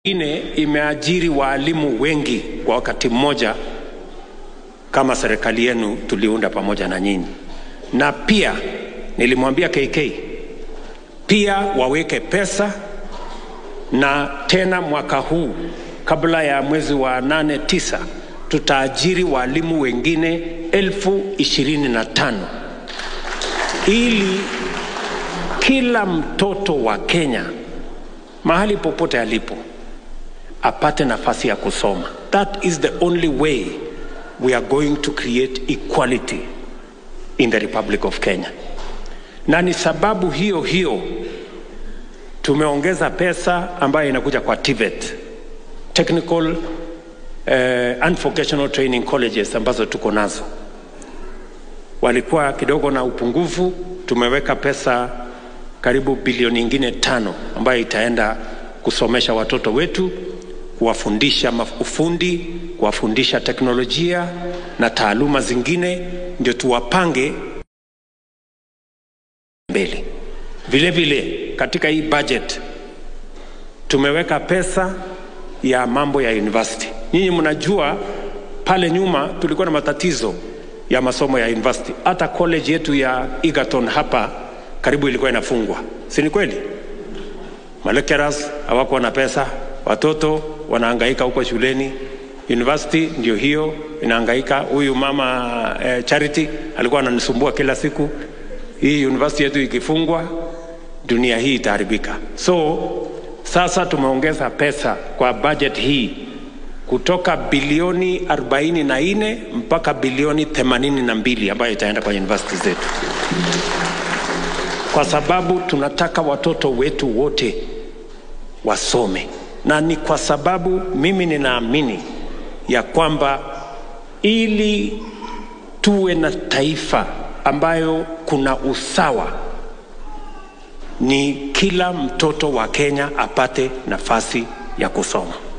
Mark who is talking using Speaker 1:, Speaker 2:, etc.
Speaker 1: ine imeajiri waalimu wengi kwa wakati mmoja kama serikali yenu tuliunda pamoja na nyinyi, na pia nilimwambia KK pia waweke pesa, na tena mwaka huu kabla ya mwezi wa nane tisa tutaajiri walimu wengine elfu ishirini na tano ili kila mtoto wa Kenya mahali popote alipo apate nafasi ya kusoma. That is the only way we are going to create equality in the Republic of Kenya. Na ni sababu hiyo hiyo tumeongeza pesa ambayo inakuja kwa TVET, technical uh, and vocational training colleges ambazo tuko nazo. Walikuwa kidogo na upungufu, tumeweka pesa karibu bilioni nyingine tano ambayo itaenda kusomesha watoto wetu, kuwafundisha ufundi, kuwafundisha teknolojia na taaluma zingine, ndio tuwapange mbele. Vile vile katika hii budget tumeweka pesa ya mambo ya university. Nyinyi mnajua pale nyuma tulikuwa na matatizo ya masomo ya university. Hata college yetu ya Egerton hapa karibu ilikuwa inafungwa, si ni kweli? Malecturers hawakuwa na pesa, watoto wanahangaika huko shuleni. University ndio hiyo inahangaika. Huyu mama eh, Charity alikuwa ananisumbua kila siku, hii university yetu ikifungwa, dunia hii itaharibika. So sasa tumeongeza pesa kwa budget hii kutoka bilioni 44 mpaka bilioni 82 ambayo itaenda kwa university zetu kwa sababu tunataka watoto wetu wote wasome, na ni kwa sababu mimi ninaamini ya kwamba ili tuwe na taifa ambayo kuna usawa, ni kila mtoto wa Kenya apate nafasi ya kusoma.